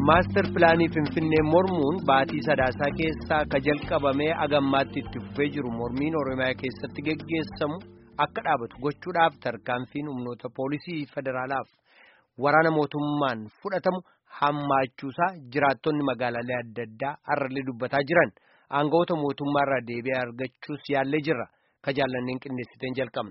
Maastar pilaanii Finfinnee mormuun baatii sadaasaa keessaa ka jalqabamee agammaatti itti fufee jiru mormiin Oromiyaa keessatti geggeessamu akka dhaabatu gochuudhaaf tarkaanfiin humnoota poolisii federaalaaf waraana mootummaan fudhatamu hammaachuusaa jiraattonni magaalaalee adda addaa har'allee dubbataa jiran aangawoota mootummaarraa deebi'ee argachuus yaallee jirra ka jaallanneen qindeessiteen jalqabna.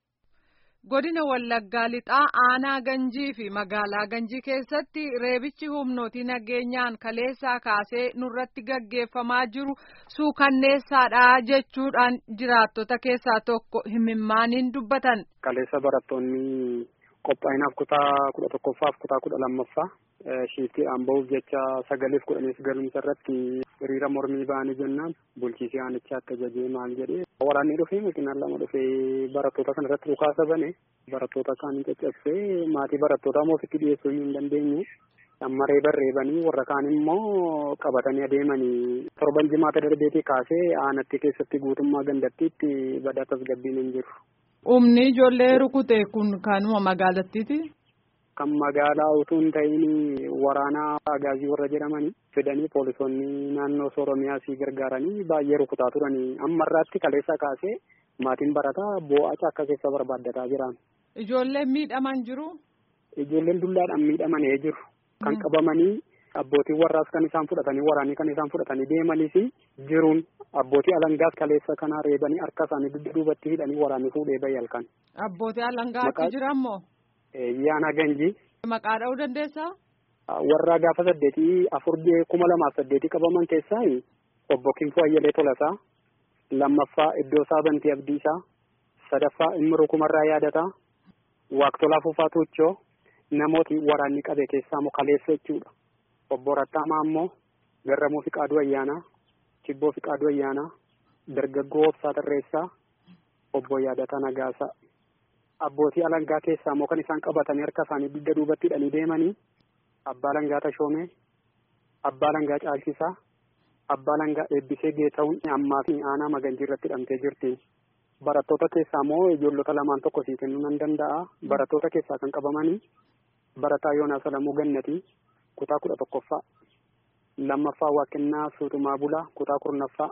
Godina Wallaggaa lixaa aanaa Ganjii fi magaalaa Ganjii keessatti reebichi humnootii nageenyaan kaleessaa kaasee nurratti gaggeeffamaa jiru suukanneessaadha jechuudhaan jiraattota keessaa tokko himimmaaniin dubbatan. Kaleessa barattoonni qophaa'inaaf kutaa kudha tokkoffaaf kutaa kudha lammaffaa shiiftiidhaan bahuuf jecha sagaleef kudhaniif galumsa irratti hiriira mormii ba'anii jennaan bulchiisee aanichaa akka jajee maal jedhee waraanni dhufee makinaan lama dhufee barattoota kana irratti dhukaasa bane barattoota kaan caccabsee maatii barattootaa immoo ofitti dhiyeessuu hin dandeenye amma reeba reebanii warra kaan immoo qabatanii adeemanii torban jimaata darbeetii kaasee aanatti keessatti guutummaa gandattiitti badaa tasgabbiin hin jiru. Humni ijoollee rukute kun kanuma magaalattiiti. Kan magaalaa utuu hin ta'in waraanaa agaazii warra jedhamanii fidanii poolisoonni naannoo Oromiyaa sii gargaaranii baay'ee rukutaa turanii amma irraatti kaleessa kaasee maatiin barataa boo'acha akka keessa barbaaddataa jiran. Ijoolleen miidhaman jiru. Ijoolleen dullaadhaan miidhamanii jiru. Kan qabamanii abbootiin warraas kan isaan fudhatanii waraanii kan isaan fudhatanii deemanis jiruun abbootii alangaas kaleessa kana reebanii harka isaanii dugda duubatti hidhanii waraanii fuudhee bahe halkan. Abbootii alangaa achi jiran moo? Yaana Ganjii. Maqaa dha'uu dandeessaa? Warra gaafa saddeetii afur kuma lamaaf saddeetii qabaman keessaa obbo Kinfoo Ayyalee Tolasaa lammaffaa Iddoo Saabantii Abdiisaa sadaffaa Immiruu Kumarraa Yaadataa Waaqtolaa Fufaa Tuuchoo namooti waraanni qabe keessaa immoo kaleessa jechuudha. Obbo Rattaamaa immoo Garramuu Fiqaaduu Ayyaanaa Chibboo Fiqaaduu Ayyaanaa Dargaggoo Obsaa Tarreessaa Obbo Yaadataa Nagaasaa. Abbootii alangaa keessaa immoo kan isaan qabatanii harka isaanii dugda duubatti hidhanii deemanii abbaa alangaa tashoomee abbaa alangaa caalchisaa abbaa alangaa eebbisee geeta'uun ammaa fi aanaa maganjii irratti hidhamtee jirti. Barattoota keessaa immoo ijoollota lamaan tokko sii kennuu nan danda'a. Barattoota keessaa kan qabamanii barataa Yoonaas Alamuu Gannatii kutaa kudha tokkoffaa lammaffaa Waaqennaa Suutumaa Bulaa kutaa kurnaffaa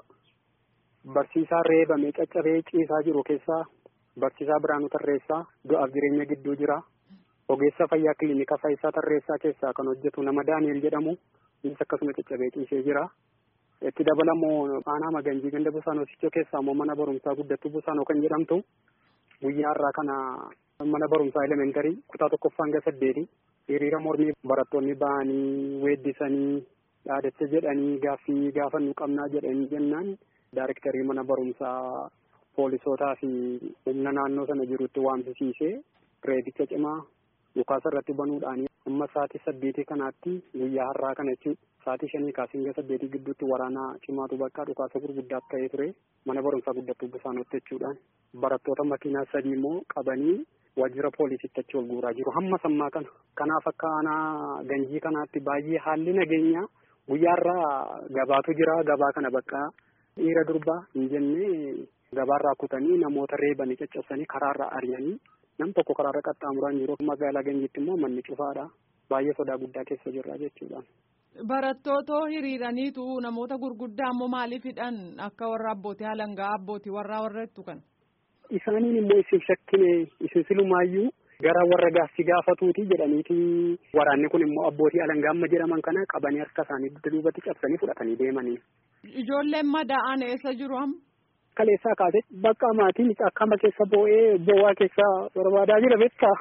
barsiisaa reebamee caccabee ciisaa jiru keessaa Barsiisaa Biraanuu Tarreessaa du'aaf jireenya gidduu jira. Ogeessa fayyaa kilinika Faayisaa Tarreessaa keessaa kan hojjetu nama Daani'el jedhamu innis akkasuma caccabee ciisee jira. Itti dabalamoo aanaa Maganjii ganda Busaanoo Sichoo keessaa immoo mana barumsaa guddattuu Busaanoo kan jedhamtu guyyaa har'aa kana mana barumsaa elementarii kutaa tokkoffaa hanga saddeeti hiriira mormii barattoonni ba'anii weeddisanii dhaadacha jedhanii gaaffii gaafannu qabnaa jedhanii jennaan daarektarii mana barumsaa poolisootaa fi humna naannoo sana jirutti waamsisiisee reebicha cimaa dhukaasa irratti banuudhaan amma sa'aatii saddeetii kanaatti guyyaa har'aa kana jechuudha. Sa'aatii shanii kaasee hanga saddeetii gidduutti waraana cimaatu bakka dhukaasa gurguddaaf ta'ee ture mana barumsaa guddattuu Busaanootti jechuudhaan barattoota makiinaa sadii immoo qabanii waajjira poolisiitti achi ol guuraa jiru hamma sammaa kana. Kanaaf akka aanaa ganjii kanaatti baay'ee haalli nageenyaa guyyaa har'aa gabaatu jira gabaa kana bakka dhiira durbaa hin jennee gabaarraa kutanii namoota reebanii caccabsanii karaarraa ari'anii nam tokko karaarra qaxxaamuraan jiru magaalaa ganjiitti immoo manni cufaadha baay'ee sodaa guddaa keessa jirra jechuudha. Barattootoo hiriiraniitu namoota gurguddaa immoo maaliif hidhan akka warra abbootii alangaa abbootii warraa warreettu kan. Isaaniin immoo isin shakkine isin silumaayyuu gara warra gaaffii gaafatuuti jedhaniiti waraanni kun immoo abbootii alangaa amma jedhaman kana qabanii harka isaanii dugda duubatti cabsanii fudhatanii deemanii. Ijoolleen madaa'an eessa jiru amma? Kaleessaa kaasee bakka maatiin akkama keessa boo'ee boo'aa keessa barbaadaa jira beektaa.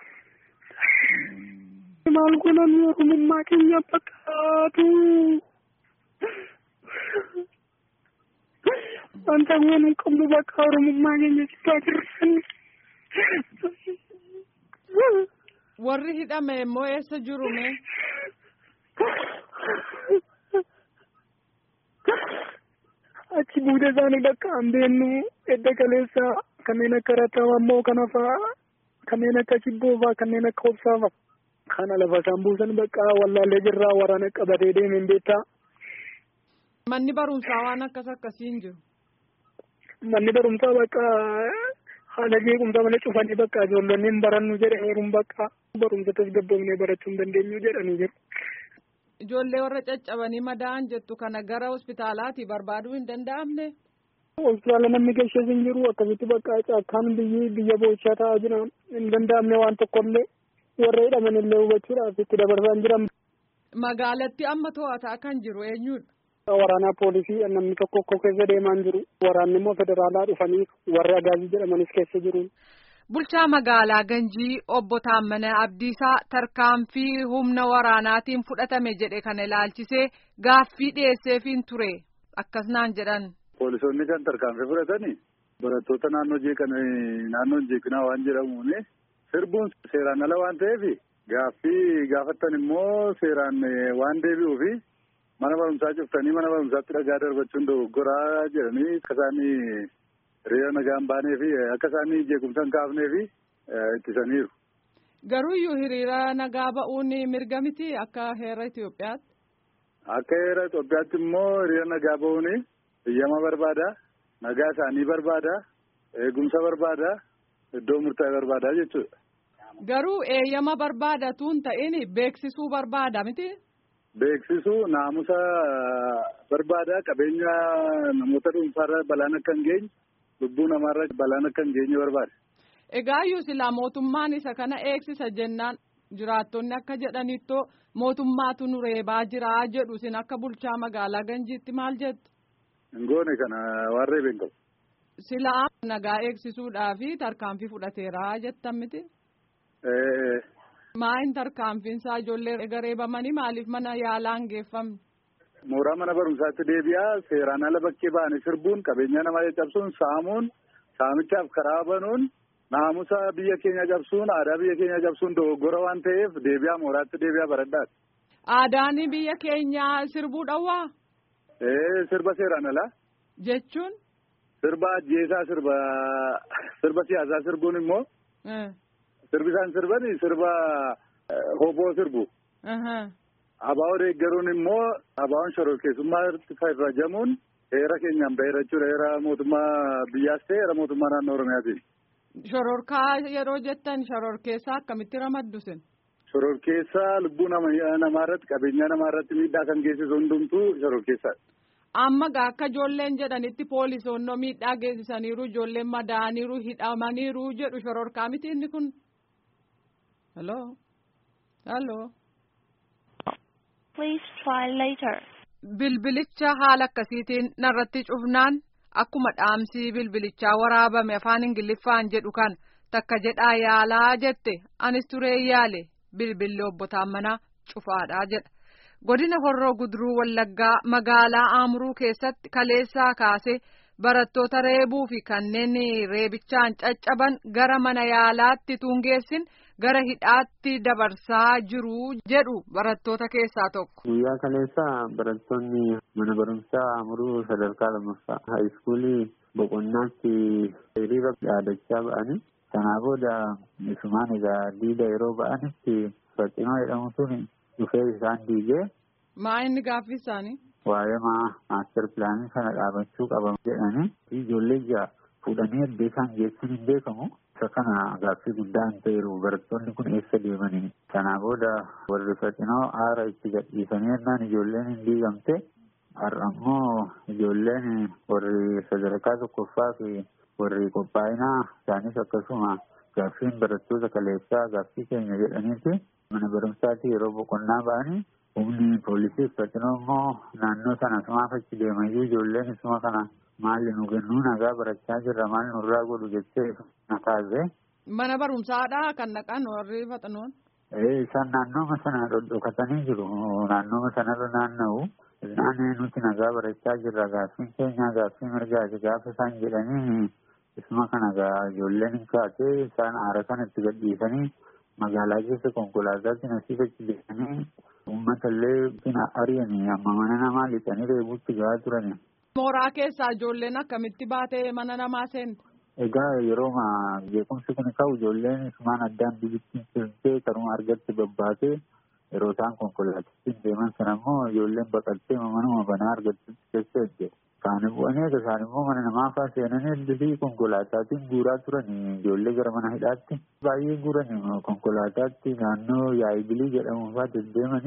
Maal gonan oromummaa keenya fakkaatu. Wanta goon hin qabnu bakka oromummaa keenya citaa jirran. Warri hidhame immoo eessa jiru mee? achi buuda isaanii bakka an beennu edda kaleessa kanneen akka rattaawaa immoo kana fa'aa kanneen akka cibboo fa'aa kanneen akka obsaa fa'aa kana lafa isaan buusan bakka wallaallee jirraa waraana qabatee deemeen beektaa. Manni barumsaa waan akkas akkasiin jiru. Manni barumsaa bakka haala jeequmsa malee cufanii bakka ijoollonni hin barannu jedhe heeruun bakka barumsa tasgabboomnee barachuu hin dandeenyu jedhanii jiru. Ijoollee warra caccabanii madaa'an jettu kana gara hospitaalaatti barbaaduu hin danda'amne. Hospitaala namni geesses hin jiru akkasitti bakka akkaan biyyi biyya boochaa ta'aa jira hin danda'amne waan tokkollee warra hidhaman illee hubachuudhaaf itti dabarsaa hin jiran. Magaalatti amma to'ataa kan jiru eenyudha? Waraanaa poolisii namni tokko tokko keessa deemaa jiru. Waraanni immoo federaalaa dhufanii warri agaazii jedhamanis keessa jiru. Bulchaa magaalaa Ganjii obbo Taammanaa Abdiisaa tarkaanfii humna waraanaatiin fudhatame jedhe kana ilaalchisee gaaffii dhiyeesseefiin ture akkas naan jedhan. Poolisoonni kan tarkaanfii fudhatanii barattoota naannoo jeeqan naannoo jeeqinaa waan jedhamuuni sirbuun seeraan ala waan ta'eef gaaffii gaafattan immoo seeraan waan deebi'uufi mana barumsaa cuftanii mana barumsaatti dhagaa darbachuun dogoggoraa jedhanii akka isaanii hiriira nagaa hin baanee fi akka isaanii jeequmsa hin kaafnee fi ittisaniiru. Garuuyyuu hiriira nagaa ba'uun mirga miti akka heera Itoophiyaatti. Akka heera Itoophiyaatti immoo hiriira nagaa ba'uun biyyama barbaada nagaa isaanii barbaada eegumsa barbaada iddoo murtaa'e barbaada jechuudha. Garuu eeyyama barbaadatuun ta'in beeksisuu barbaada miti. Beeksisuu naamusa barbaada qabeenya namoota dhuunfaarra balaan akka hin geenye lubbuu namaarra balaan akka hin geenye barbaada. Egaayyuu silaa mootummaan isa kana eegsisa jennaan jiraattonni akka jedhanittoo mootummaatu nu reebaa jira jedhu sin akka bulchaa magaalaa Ganjiitti maal jettu? Hin goone kana waan reebeen qabu. Silaa nagaa eegsisuudhaaf tarkaanfii fudhateera jettan miti. Maayin tarkaanfiinsaa ijoollee ega reebamanii maaliif mana yaalaa hin geeffamne? Mooraa mana barumsaatti deebi'aa seeraan ala bakkee ba'anii sirbuun qabeenya namaa cabsuun saamuun saamichaaf karaa banuun naamusa biyya keenya cabsuun aadaa biyya keenya cabsuun dogoggora waan ta'eef deebi'aa mooraatti deebi'aa baradhaati. Aadaan biyya keenyaa sirbuu dhowwaa? Ee sirba seeraan alaa. Jechuun? Sirba ajjeesaa sirba sirba siyaasaa sirbuun immoo. Sirbi isaan sirbani sirba hoboo sirbu. Abaa'oo deeggaruun immoo abaa'oon shororkeessummaatti fayyadamuun heera keenyaan baheera jechuudha. Heera mootummaa biyyaas ta'e heera mootummaa naannoo Oromiyaatiin. Shororkaa yeroo jettan shororkeessaa akkamitti ramaddu sin? Shororkeessaa lubbuu namaarratti qabeenyaa namaarratti miidhaa kan geessisu hundumtuu shororkeessaadha. Amma gaa akka ijoolleen jedhanitti poolisoonnoo miidhaa geessisaniiru ijoolleen madaa'aniiru hidhamaniiru jedhu shororkaa miti inni kun. Hello. Hello. Please try later. Bilbilicha haala akkasiitiin narratti cufnaan akkuma dhaamsii bilbilichaa waraabame afaan ingiliffaan jedhu kan takka jedhaa yaalaa jette anis turee yaale bilbilli obbo Taammanaa cufaadhaa jedha. Godina Horroo Guduruu Wallaggaa magaalaa Aamuruu keessatti kaleessaa kaasee barattoota reebuu fi kanneen reebichaan caccaban gara mana yaalaatti tuungeessin gara hidhaatti dabarsaa jiru jedhu barattoota keessaa tokko. Guyyaa kaleessaa barattoonni mana barumsaa Aamuruu sadarkaa lammaffaa haayiskuulii boqonnaatti hiriira yaadachaa ba'anii sanaa booda isumaan egaa diida yeroo ba'anitti Faxinoo jedhamu sun dhufee isaan diigee. Maa inni gaaffii isaanii? Waa'ee maa maaster pilaanii sana dhaabachuu qaban jedhanii ijoollee ija fuudhanii iddoo isaan geessan hin beekamu. Isa kana gaaffii guddaa hin ta'eeru barattoonni kun eessa deemanii. Sanaa booda warri faxinoo aara itti gadhiisanii jennaan ijoolleen hin diigamte. Har'a immoo ijoolleen warri sadarkaa tokkoffaa fi warri qophaa'inaa isaanis akkasuma gaaffiin barattoota kaleessaa gaaffii keenya jedhaniiti. Mana barumsaatti yeroo boqonnaa ba'anii humni poolisii uffatinoo immoo naannoo sana sumaaf achi deemayyuu ijoolleen isuma kana maalli nu kennuu nagaa barachaa jirra maal nurraa godhu jettee na taasise. Mana barumsaadhaa kan dhaqan warri faxinoon. Ee isaan naannooma sana dhokatanii jiru naannooma sanarra naanna'u. Isaan nuti nagaa barachaa jirra gaaffiin keenya gaaffii mirgaati gaafa isaan jedhanii isuma kana ijoolleen hin kaatee isaan aara kana itti gadhiisanii. magaalaa keessa konkolaataatti nasiifachi deemanii uummata illee ari'anii amma mana namaa lixanii reebuutti gahaa turani. Mooraa keessaa ijoolleen akkamitti baatee mana namaa seente? Egaa yeroo jeequmsi kun ka'u ijoolleen isumaan addaan biyyitti seentee karuma argatti babbaatee yeroo isaan konkolaatitti deeman sana immoo ijoolleen baqattee manuma banaa argatti keessa edde. Kaan bu'anii egaa isaan immoo mana namaa fa'aa seenanii eddisii konkolaataatiin guuraa turanii ijoollee gara mana hidhaatti baay'ee guuranii konkolaataatti naannoo yaa'ibilii jedhamu fa'aa deddeemanii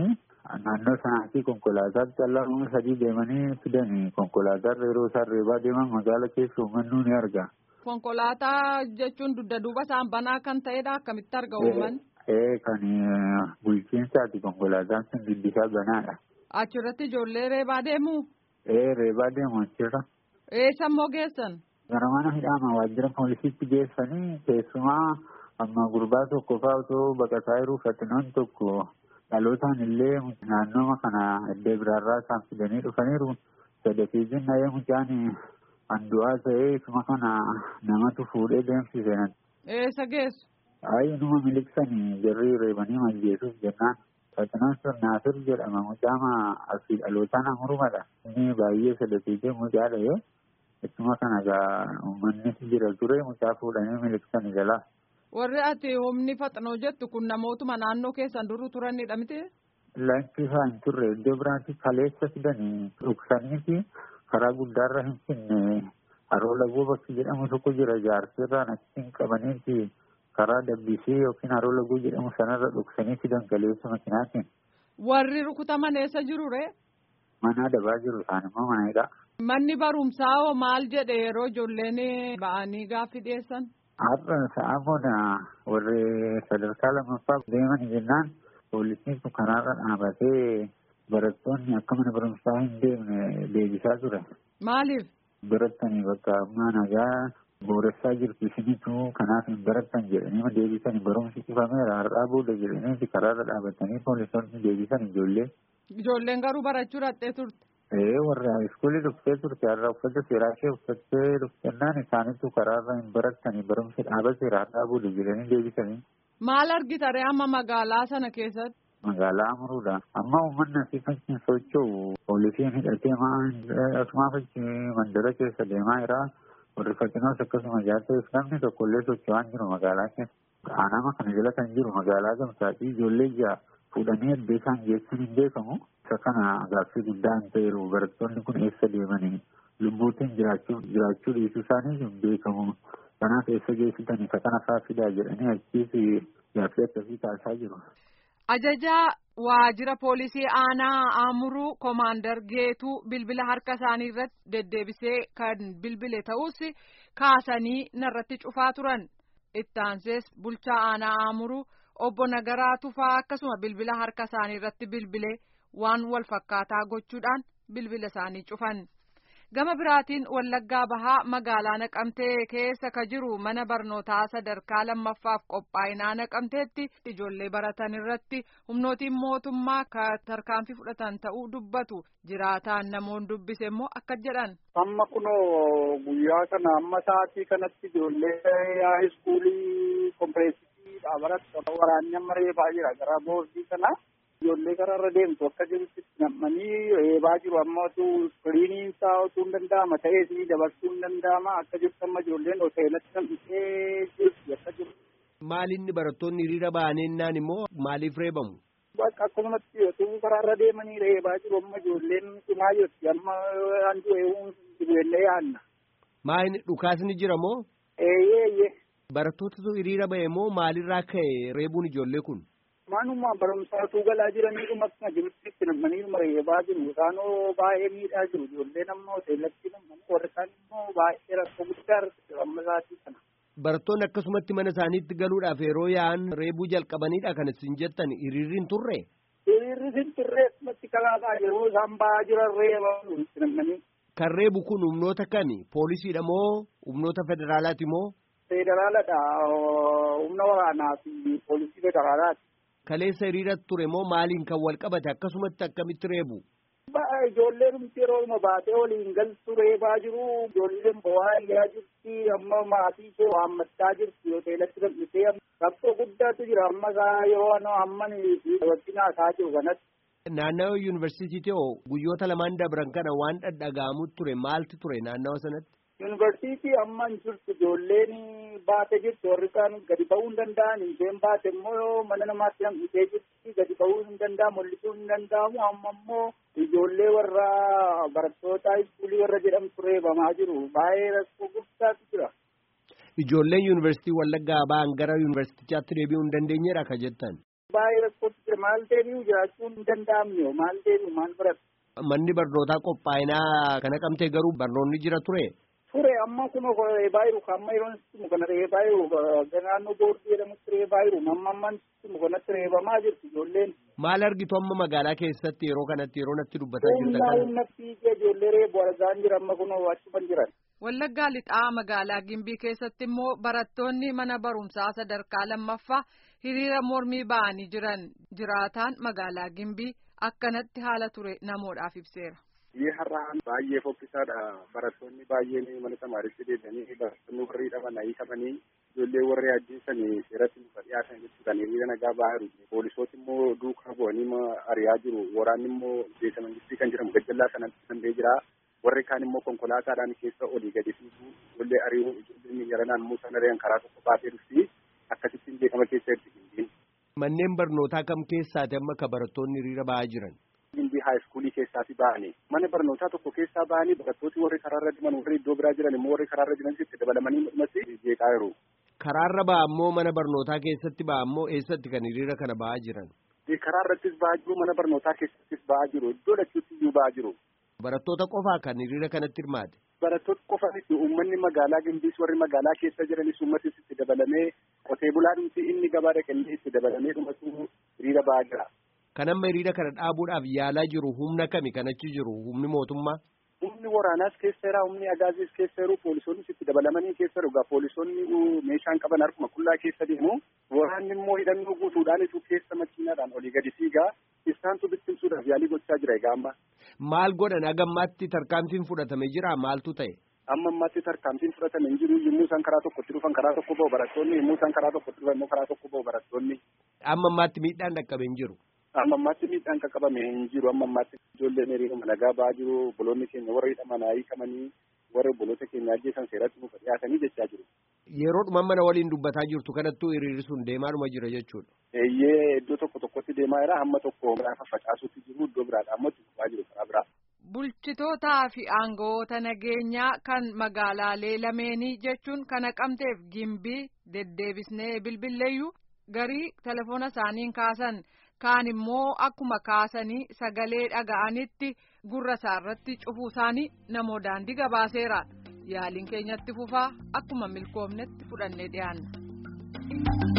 naannoo sanaatii konkolaataatti callaa sadii deemanii fidanii konkolaataan yeroo isaan reebaa deeman magaala keessa uummannu ni arga. Konkolaataa jechuun dugda duuba isaan banaa kan ta'edha akkamitti arga uummanni? Ee kan bulchiinsaati konkolaataan sun diddisaa banaadha. Achirratti ijoollee reebaa deemu? Ee reebaa deemu achirra. Eessa immoo geessan? Gara mana hidhaama waajjira poolisiitti geessanii keessumaa amma gurbaa tokko fa'aa otoo baqataa jiru fatinoon tokko dhalootaan illee naannooma kana iddoo biraarraa isaan fidanii dhufaniiru sadafiitiin dhahee mucaan handu'aa ta'ee isuma kana namatu fuudhee deemsise. Eessa geessu? Ayi numa miliqsanii jarri reebanii majjeesuuf jennaan. Fatinoon sun Naasir jedhama mucaama asii dhalootaan amurumadha. Inni baay'ee sadafiitee mucaa dhahee Ittuma kana egaa uummanni jira ture mucaa fuudhanii miliqsanii jalaa. Warri ati humni faxinoo jettu kun namootuma naannoo keessan duru turanidha miti? Lakki isaa hin turre iddoo biraatti kaleessa fidanii dhuksanii fi karaa guddaarra hin finne haroo lagoo bakki jedhamu tokko jira jaarsirraan achiin qabaniiti karaa dabbisee yookiin haroo lagoo jedhamu sanarra dhuksanii fidan kaleessa makinaatiin. Warri rukutaman eessa jiru ree? Mana dabaa jiru isaan immoo mana hidhaa. Manni barumsaa hoo maal jedhe yeroo ijoolleen ba'anii gaaffii dhiyeessan? Har'a sa'a booda warri sadarkaa lammaffaa deeman jennaan poolisiin kun karaarra dhaabatee barattoonni akka mana barumsaa hin deemne deebisaa ture. Maaliif? Barattanii bakka ammaa nagaa booressaa jirtu isinitu kanaaf hin barattan jedhanii deebisanii barumsi cufameera har'aa booda jedhanii karaarra dhaabatanii poolisoonni deebisan ijoollee. Ijoolleen garuu barachuu dhaqxee turte. Ee warra iskuulii dhuftee turte har'a uffata seeraa ishee uffattee dhuftennaan isaanitu karaarra hin barattanii barumsi dhaabateera har'aa booda jedhanii deebisanii. Maal argita ree amma magaalaa sana keessatti? Magaalaa Amuruudha. Amma uummanni asii fakkiin socho'u poolisiin hidhatee asumaa fakkii mandara keessa deemaa jira. Warri fakkinoos akkasuma jaarteef namni tokko illee socho'aa hin jiru magaalaa keessa. Aanama kana jala kan jiru magaalaa gamsaatii ijoollee ja'a fuudhanii eddee isaan geessuun hin beekamu. Isa kana gaaffii guddaa hin ta'eeru barattoonni kun eessa deemanii lubbuutiin jiraachuu jiraachuu dhiisuu isaanii hin beekamu. Kanaaf eessa geessitan isa kana fa'aa fidaa jedhanii achiis gaaffii akkasii taasisaa jiru. Ajajaa waajjira poolisii aanaa Amuruu Koomaandar Geetuu bilbila harka isaanii irratti deddeebisee kan bilbile ta'us kaasanii narratti cufaa turan. Ittaansees bulchaa aanaa Amuruu obbo Nagaraa Tufaa akkasuma bilbila harka isaanii irratti bilbilee waan wal fakkaataa gochuudhaan bilbila isaanii cufan. Gama biraatiin Wallaggaa Bahaa magaalaa Naqamtee keessa ka jiru mana barnootaa sadarkaa lammaffaaf qophaa'inaa Naqamteetti ijoollee baratan irratti humnootiin mootummaa ka tarkaanfii fudhatan ta'uu dubbatu jiraataan namoonni dubbise immoo akka jedhan. Amma kunoo guyyaa kana amma sa'aatii kanatti ijoollee haayiskuulii kompireesii dhaabarratti waraanni amma reebaa jira gara boordii kana. Ijoollee karaarra deemtu akka jirutti nam'anii reebaa jiru amma otuu iskiriiniin isaa otuu hin danda'ama ta'ees dabarsuu hin danda'ama akka jirtu amma ijoolleen hoteelatti nam'isee jirti akka jiru. Maalinni barattoonni hiriira ba'aneennaan immoo maaliif reebamu? Bakka akkasumatti otuu karaarra deemanii reebaa jiru amma ijoolleen cimaa jirti amma handu eeguun dibeellee yaanna. Maayini dhukaasni jira moo? Eeyyee eeyyee. Barattootatu hiriira ba'e moo maalirraa ka'e reebuun ijoollee kun? Manuma barumsaatuu galaa jiraniidhuma akkuma jirutti itti namaniidhuma reebaa jiru. Isaanoo baay'ee miidhaa jiru. Ijoolleen amma hoteelatti namanii warri kaan immoo baay'ee rakkoo guddaa argatu amma isaatii kana. Barattoonni akkasumatti mana isaaniitti galuudhaaf yeroo yaa'an reebuu jalqabaniidha kan isin jettan hiriirri hin turre? Hiriirri hin turre akkumatti kalaataa yeroo isaan ba'aa jiran reebaa itti namanii. Kan reebu kun humnoota kami? Poolisiidha moo humnoota federaalaati moo? Federaaladha. Humna waraanaa fi poolisii federaalaati. Kaleessa hiriira ture moo maaliin kan wal qabate akkasumatti akkamitti reebu? Ijoolleen humti yeroo baatee waliin galtu reebaa jiru. Ijoolleen bo'aa iyyaa jirti. Amma maatii ishee waammachaa jirti. Hoteelatti nam'isee rakkoo guddaatu jira. Amma isaa yeroo amma wajjin haasaa jiru kanatti. Naannawa yuunivarsiitii hoo guyyoota lamaan dabran kana waan dhadhaga'amu ture maaltu ture naannawa sanatti? Yuunivarsiitii amma hin jirtu ijoolleen baate jirtu warri kaan gadi ba'uu hin danda'an isheen baate immoo mana namaatti nam'isee jirti gadi ba'uu hin danda'amu mul'isuu hin danda'amu amma immoo ijoollee warra barattoota iskuulii warra jedhamtu reebamaa jiru baay'ee rakkoo guddaatu jira. Ijoolleen yuunivarsiitii Wallaggaa ba'an gara yuunivarsiitichaatti deebi'uu hin dandeenyedha ka jettan. Baay'ee rakkootti jira maal deebi'u jiraachuun hin danda'amne maal deebi'u maal baratu. Manni barnootaa qophaa'inaa kana qabtee garuu barnoonni jira ture. Ture amma kun reebaa jiru amma yeroon itti kana reebaa jiru naannoo boordii jedhamutti reebaa jiru amma amman itti kanatti reebamaa jirti ijoolleen. Maal argitu amma magaalaa keessatti yeroo kanatti yeroo natti dubbataa jirtan Humnaa kana? humna fiigee ijoollee reebu argaan jira amma kun achuman jiran. Wallaggaa lixaa magaalaa Gimbii keessatti immoo barattoonni mana barumsaa sadarkaa lammaffaa hiriira mormii ba'anii jiran jiraataan magaalaa Gimbii akkanatti haala ture namoodhaaf ibseera. Biyyi har'aan baay'ee fokkisaadha. Barattoonni baay'een mana tamaaritti deebi'anii barattoonni warri hidhaman hiikamanii ijoollee warri ajjeesanii seeratti nuuf dhiyaatan jechuudhaan hiriira nagaa ba'aa jiru. Poolisooti immoo duukaa bu'anii ari'aa jiru. Waraanni immoo beeka mangistii kan jedhamu gajjallaa sanatti danda'ee jira. Warri kaan immoo konkolaataadhaan keessa olii gadi fiigu ijoollee ari'uu ijoolleen garanaan muusaa nareen karaa tokko baatee dhufti. Akkasittiin beekama keessa ergi gimbiin. Manneen barnootaa kam keessaati amma ka barattoonni hiriira ba'aa jiran? Gimbii haayiskuulii keessaati ba'anii. Mana barnootaa tokko keessaa ba'anii barattooti warri karaarra deeman warri iddoo biraa jiran immoo warri karaarra jiran itti dabalamanii dhumatti jeeqaa jiru. Karaarra ba'a ammoo mana barnootaa keessatti ba'a ammoo eessatti kan hiriira kana ba'aa jiran? Karaa irrattis ba'aa jiru mana barnootaa keessattis ba'aa jiru iddoo lachuutti iyyuu ba'aa jiru. Barattoota qofaa kan hiriira kanatti hirmaate? Barattoota qofaanis uummanni magaalaa Gimbiis warri magaalaa keessa jiranis uummatis itti dabalamee qotee bulaadhumti inni gabaa dhaqanii itti dabalamee dhumatu hiriira ba'aa jira. Kan amma hiriira kana dhaabuudhaaf yaalaa jiru humna kami kan achi jiru humni mootummaa? Humni waraanaas keessa jira, humni agaaziis keessa jiru, poolisoonnis itti dabalamanii keessa jiru. Poolisoonni meeshaan qaban harkuma qullaa keessa deemu. Waraanni immoo hidhannoo guutuudhaanitu keessa makiinaadhaan olii gadi fiigaa. Isaantu bittimsuudhaaf yaalii gochaa jira egaa amma. Maal godhan hagammaatti tarkaanfiin fudhatame jira maaltu ta'e? Amma ammaatti tarkaanfiin fudhatame hin jiru yommuu isaan karaa tokkotti dhufan karaa tokko ba'u barattoonni yommuu isaan karaa tokkotti dhufan immoo karaa tokko ba'u barattoonni. Amma ammaatti miidhaan dhaqqabe hin jiru. Amma ammaatti miidhaan qaqqabame hin jiru amma ammaatti ijoolleen hiriiruma nagaa ba'aa jiru obboloonni keenya warra hidhaman hiikamanii warra obboloota keenya ajjeesan seeratti nuuf dhiyaatanii jechaa jiru. Yeroodhuma mana waliin dubbataa jirtu kanattuu hiriirri sun deemaadhuma jira jechuudha. Eeyyee iddoo tokko tokkotti deemaa jira hamma tokko biraa faffacaasuutti jiru iddoo biraadha amma tuqaa jiru karaa biraa. Bulchitootaa fi aangawoota nageenyaa kan magaalaalee lameenii jechuun kana qabteef gimbii deddeebisnee bilbilleeyyuu garii telefoona isaaniin kaasan kaan immoo akkuma kaasanii sagalee dhaga'anitti gurra isaarratti cufuu isaanii namoo daandii gabaaseera yaaliin keenyatti fufaa akkuma milkoomnetti fudhannee dhiyaanna.